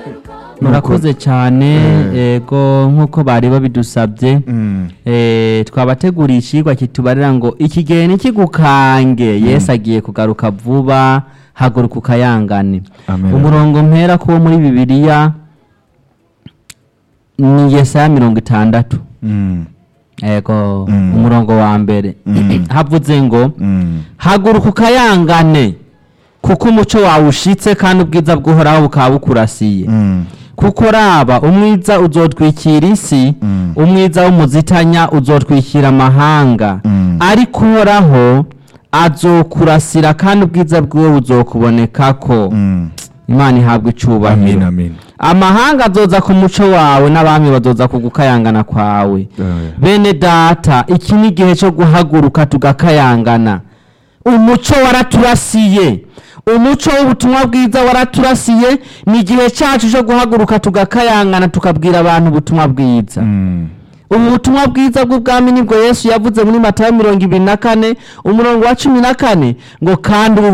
murakoze cyane yego nk'uko bari babidusabye Mm. Eh, twabateguriye ikigwa kitubarira ngo ikigihe ntikigukange yesu agiye kugaruka vuba haguruka ukayangane Amen. umurongo mpera kuwo muri bibiliya ni yesaya mirongo itandatu Mm. yego Mm. umurongo wa mbere Mm. havuze ngo Mm. haguruka ukayangane kuko umuco wawe ushitse kandi ubwiza bw'uhoraho bukaba bukurasiye Mm. kuko raba umwiza uzotwikira isi Mm. umwiza w'umuzitanya uzotwikira amahanga Mm. ariko uhoraho azokurasira kandi ubwiza bwiwe buzokubonekako Mm. imana ihabwa amin icubahiro amin amahanga azoza ku muco wawe n'abami bazoza ku gukayangana kwawe Eh. bene data iki ni igihe cyo guhaguruka tugakayangana umuco waraturasiye umuco w'ubutumwa bwiza waraturasiye ni igihe cyacu cyo guhaguruka tugakayangana tukabwira abantu ubutumwa bwiza Mm. ubu butumwa bwiza bw'ubwami nibwo yesu yavuze muri matayo mirongo ibiri na kane umurongo wa cumi na kane ngo kandi ubu